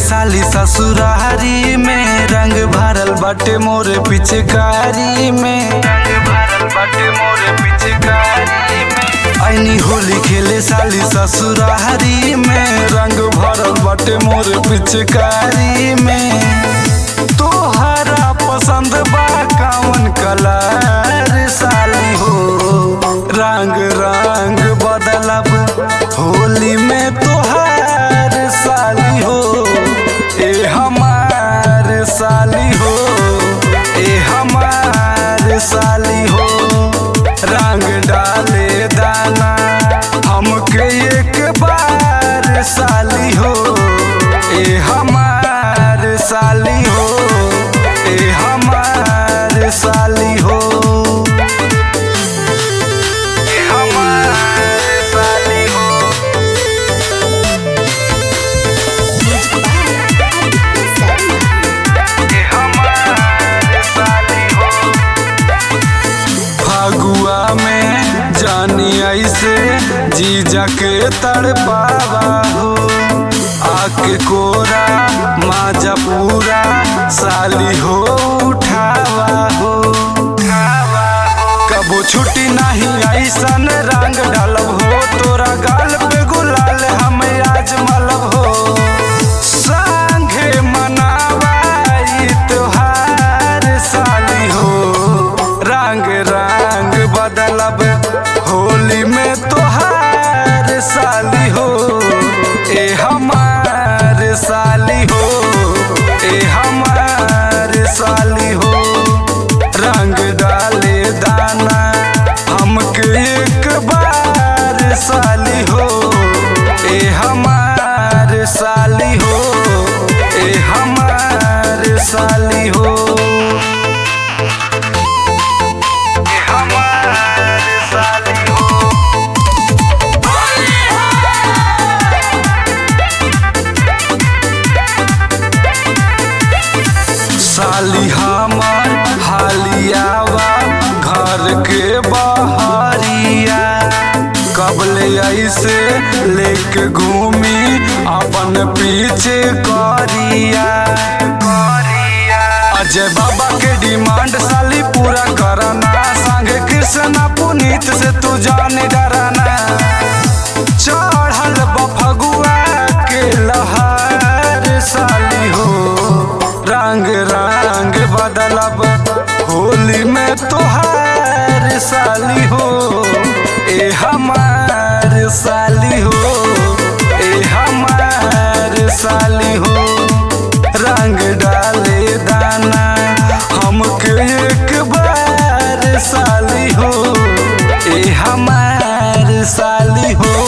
साली ससुरारी में रंग भरल बाटे मोरे पिचकारी में रंग भरल बाटे मोरे पिचकारी में ऐनी होली खेले साली ससुरारी में रंग भरल बाटे मोरे पिचकारी में तोहरा पसंद बा कौन कलर साली हो रंग रंग बदलब होली में तोहार साली हो ए हमार साली हो ए हमार साली हो रंग डाले दाना हमके एक बार साली हो ए हमार साली हो ए हमार साली हो ए हमार साली हो ए हमार साली हो फगुआ में जानी ऐसे जीजा के तड़पावा हो आके कोरा माजा पूरा साली हो उठावा हो कबो छुट्टी नहीं ऐसन रंग डालब हो तोरा गाल पे गुलाल हम आज मलब हो संगे मनावा ई त्योहार साली हो रंग रंग बदलब होली में तोहार साली हो ए हमार साली हो ए हमार साली हो रंग डाले दाना हमके एक बार साली हो ए हमार साली हो ए हमार साली हो ए हमार साली हो साली हमार हालियावा घर के बहरिया कबले ऐसे लेके घूमी अपन पीछे करिया अजय बाबा के डिमांड साली पूरा करना संगे कृष्णा पुनीत से तू जाने डराना चढ़ल बफगुआ के लहर साली हो रंग रंग बदलब होली में तोहार साली हो ए हमार साली हो ए हमार साली हो रंग डाले दाना हमके एक बार साली हो ए हमार साली हो